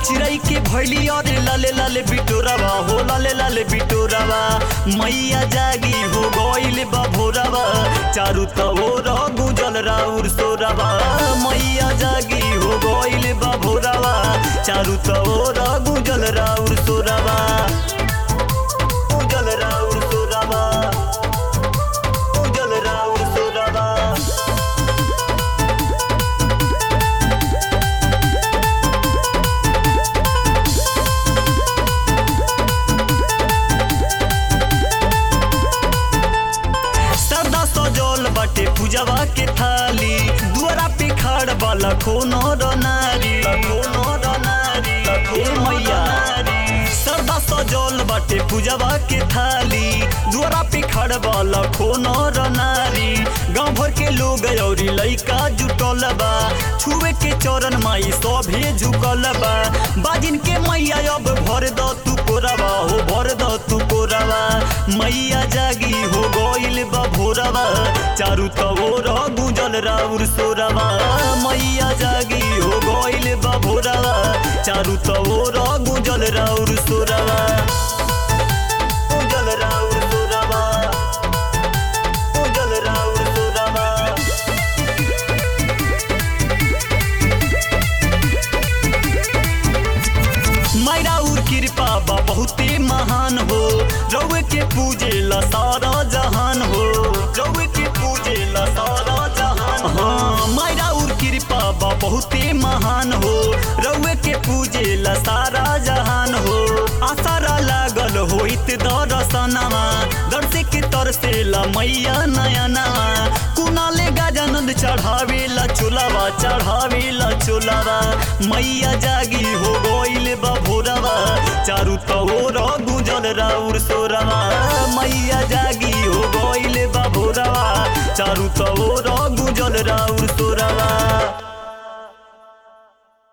चिड़ै के भैली अरे लाले लाले बिटोरावा हो लाले लाले बिटोरावा मैया जागी हो गइल बा भोरावा चारू तोर गुजल राउर सोरावा मैया जागी हो गइल बा भोरावा चारू तोर गुजल राउर सोरावा गुजल राउर सोरावा गुजल राउर सोरावा सदा सजल बाटे पूजवा के थाली दुआरा पे खड़ वाला कोनो र नारी कोनो र नारी हे मैया सदा सजल बाटे पूजवा के थाली दुआरा पे खड़ वाला कोनो र नारी गांव भर के लोग औरी लइका जुटल बा छुए के चरण माई सभे झुकल बा बाजिन के मैया अब भर द तू कोरवा हो भर द तू कोरवा मैया जागी हो गइल बा भोरवा चारू तोर गुजल राउर सोरवा मैया जागी हो गइल बा भोरवा चारू तोर गुजल राउर सोरवा गुजल राउर सोरवा गुजल राउर सोरवा मैरा उर कृपा बा बहुते महान हो रउए के पूजे ला सारा जहान हो रउए के पूजे ला सारा जहान हाँ मैरा उर कृपा बा बहुते महान हो रउए के पूजे ला सारा जहान हो आसारा लागल होइत दरसनामा दर्शे के तरसे ला मैया नयनामा कुनाले गजानंद चढ़ावे ला चोलावा चढ़ावे ला चोलावा मैया जागी हो गइल बा भोरवा चारू तोर गुजल राउर सोरवा मैया जागी हो गइल बा भोरवा चारू तोर गुजल राउर